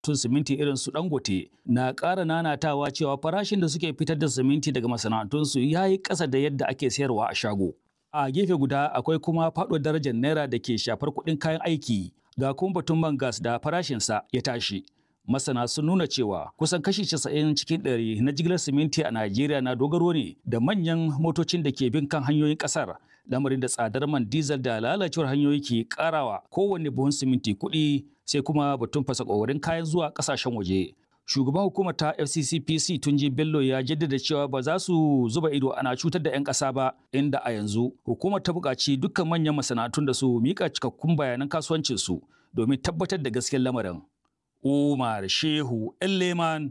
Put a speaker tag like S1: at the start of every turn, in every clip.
S1: tun siminti irin su dangote na ƙara nanatawa cewa farashin da suke fitar da siminti daga masana'antunsu ya yi ƙasa da yadda ake sayarwa a shago a gefe guda akwai kuma faɗo darajar naira da ke shafar kuɗin kayan aiki ga kuma batun man gas da farashinsa ya tashi masana sun nuna cewa kusan kashi 90 cikin ɗari na jigilar siminti a Najeriya na dogaro ne da manyan motocin da ke bin kan hanyoyin ƙasar lamarin da tsadar man diesel da lalacewar hanyoyi ke karawa kowanne buhun siminti kuɗi sai kuma batun fasa ƙoƙarin kayan zuwa ƙasashen waje. Shugaban hukumar ta FCCPC Tunji Bello ya jaddada cewa ba za su zuba ido ana cutar da 'yan ƙasa ba inda a yanzu hukumar ta buƙaci dukkan manyan masana'antun da su miƙa cikakkun bayanan kasuwancinsu domin tabbatar da gaskiyar lamarin. Umar Shehu Elleman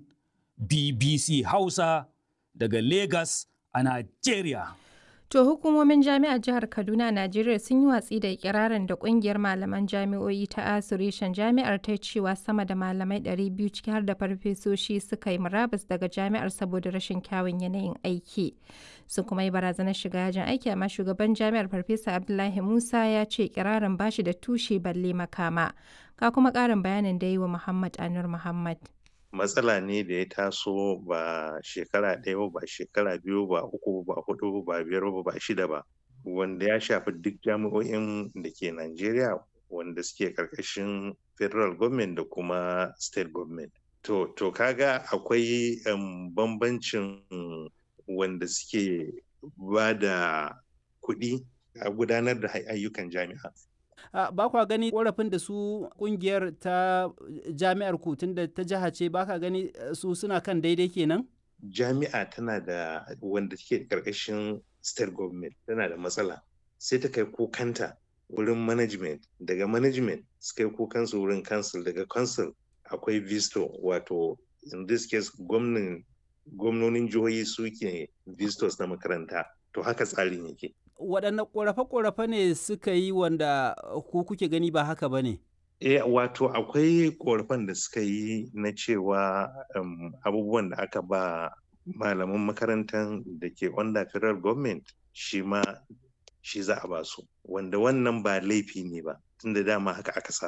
S1: BBC Hausa daga Lagos a Najeriya.
S2: To hukumomin jami'ar jihar Kaduna Najeriya sun yi watsi da ikirarin da kungiyar malaman jami'o'i ta Asirishan jami'ar ta cewa sama da malamai 200 ciki har da farfesoshi suka yi murabus daga jami'ar saboda rashin kyawun yanayin aiki. Sun kuma yi barazanar shiga yajin aiki amma shugaban jami'ar Farfesa Abdullahi Musa ya ce ikirarin bashi da tushe balle makama. Ka kuma ƙarin bayanin da yi wa Muhammad Anur Muhammad.
S3: matsala ne da ya taso ba shekara ɗaya ba shekara biyu ba uku ba hudu ba biyar ba ba shida ba wanda ya shafi duk jami'o'in da ke Najeriya wanda suke karkashin federal government da kuma state government to to kaga akwai um, bambancin wanda suke ba da kuɗi a gudanar da ayyukan jami'a
S4: Uh, ba kwa gani korafin da su kungiyar ta jami'ar ku da ta jiha ce ba ka gani su suna kan daidai kenan?
S3: Jami'a tana da wanda take karkashin state government tana da matsala sai ta kai kukanta wurin management daga management su kai kukansu wurin council daga council akwai visto wato in this case gwamnonin jihohi suke vistos na makaranta to haka tsarin yake
S4: waɗanne ƙorafe-ƙorafe ne suka yi wanda ku kuke gani ba haka ba ne?
S3: E, wato akwai ƙorafen da suka yi na cewa um, abubuwan da aka ba malaman makarantar da ke under federal government shi ma shi za a ba su wanda wannan ba laifi ne ba tunda dama haka aka sa